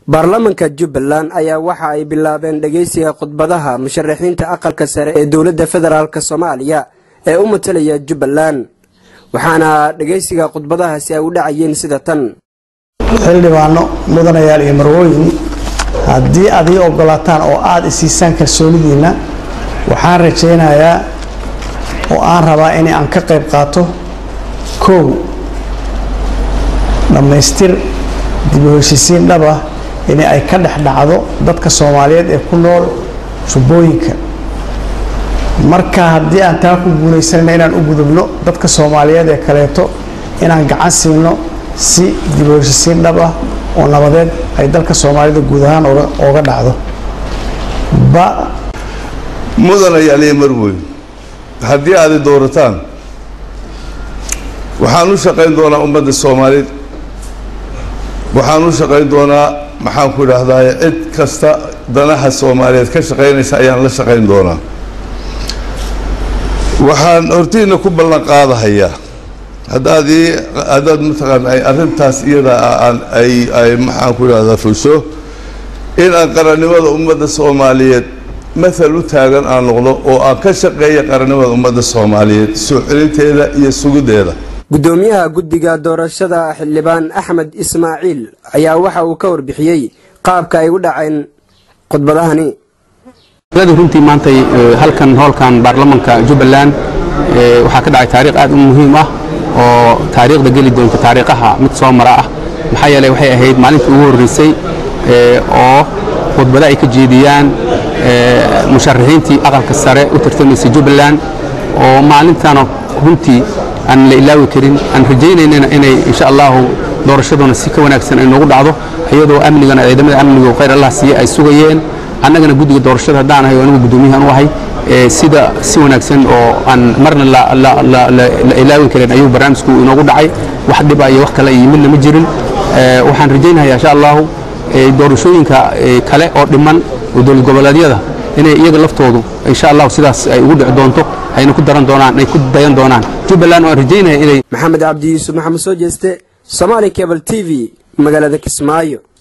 baarlamanka jubbaland ayaa waxa ay bilaabeen dhegeysiga khudbadaha musharaxiinta aqalka sare ee dowladda federaalk soomaaliya ee u matalaya jubbaland waxaana dhegeysiga khudbadahaasi ay u dhacayeen sida tan xildhibaano mudanayaal iyo marwooyin haddii aad ii ogolaataan oo aada isiisaan kalsoonidiinna waxaan rajaynayaa oo aan rabaa in aan ka qayb qaato kow dhammaystir dib u heshisiin dhab ah in ay ka dhex dhacdo dadka soomaaliyeed ee ku nool jubbooyinka marka haddii aan taa ku guulaysanayna inaan u gudubno dadka soomaaliyeed ee kaleeto inaan gacan siino si dib u heshisiin dhab ah oo nabadeed ay dalka soomaalida guud ahaan ooga dhacdo ba mudanayaal iyo marweyn haddii aad i doorataan waxaan u shaqayn doonaa ummadda soomaaliyeed waxaan u shaqayn doonaa maxaan ku idhaahdaye cid kasta danaha soomaaliyeed ka shaqaynaysa ayaan la shaqayn doonaa waxaan hortiina ku ballan qaadahayaa haddaad ii haddaad mataqaana ay arrintaas iyada aan ay ay maxaan ku idhahdaa fusho in aan qarannimada ummadda soomaaliyeed mathal u taagan aan noqdo oo aan ka shaqeeya qarannimada ummadda soomaaliyeed soo celinteeda iyo sugiddeeda gudoomiyaha guddiga doorashada xildhibaan axmed ismaaciil ayaa waxa uu ka warbixiyey qaabka ay u dhaceen khudbadahani runtii maantay halkan hoolkan baarlamanka jubbaland waxaa ka dhacay taariikh aad u muhiim ah oo taariikhda geli doonta taariikhaha mid soo mara ah maxaa yeeley waxay ahayd maalintii ugu horreysay oo khudbado ay ka jeediyaan musharaxiintii aqalka sare u tartamaysay jubbaland oo maalintana runtii aan la ilaawi karin aan rajaynaynana inay insha allahu doorashaduna si ka wanaagsan ay noogu dhacdo iyadoo amnigana ciidamada amniga khayr allah siiye ay sugayeen annagana guddiga doorashada haddaan ahay oo anigu guddoomiyahan u ahay sida si wanaagsan oo aan marna la ilaawin karin ayuu barnaamijku inoogu dhacay wax dhiba iyo wax kale iyo midna ma jirin waxaan rajaynayaa insha allahu doorashooyinka kale oo dhiman oo dowlad goboleedyada inay iyaga laftoodu insha allahu sidaas ay ugu dhici doonto ayna ku daran doonaan ay ku dayan doonaan jubbaland waan rajaynaya inay maxamed cabdi yuusuf maxamed soo jeeste somaali cable t v magaalada kismaayo